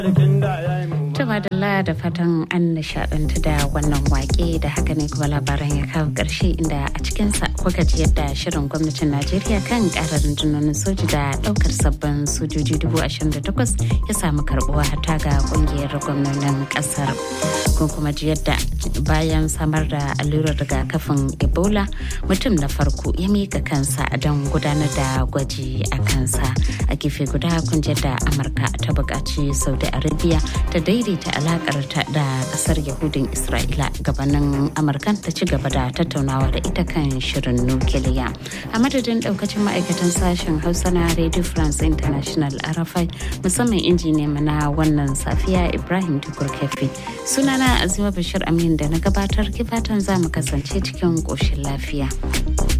Tuma da da fatan an nishadantu da wannan wake da haka ne kuma labaran ya kawo ƙarshe inda a cikinsa kuka ji yadda shirin gwamnatin Najeriya kan ƙarar rundunonin soji da ɗaukar sabbin sojoji dubu ashirin da takwas ya samu karɓuwa hata ga ƙungiyar gwamnonin ƙasar. Kun kuma ji yadda bayan samar da allurar rigakafin Ebola mutum na farko ya mika kansa don gudanar da gwaji a kansa. A gefe guda kun ji yadda Amurka ta buƙaci Saudi Arabia ta daidaita alakar ta da kasar Yahudin Isra'ila gabanin Amurkan ta ci gaba da tattaunawa da ita kan shirin nukiliya. A madadin daukacin ma'aikatan sashen Hausa na Radio France International Arafai musamman injiniya na wannan safiya Ibrahim Tukur Kefi. Sunana Azima Bashir Amin da na gabatar kifatan za mu kasance cikin ƙoshin lafiya.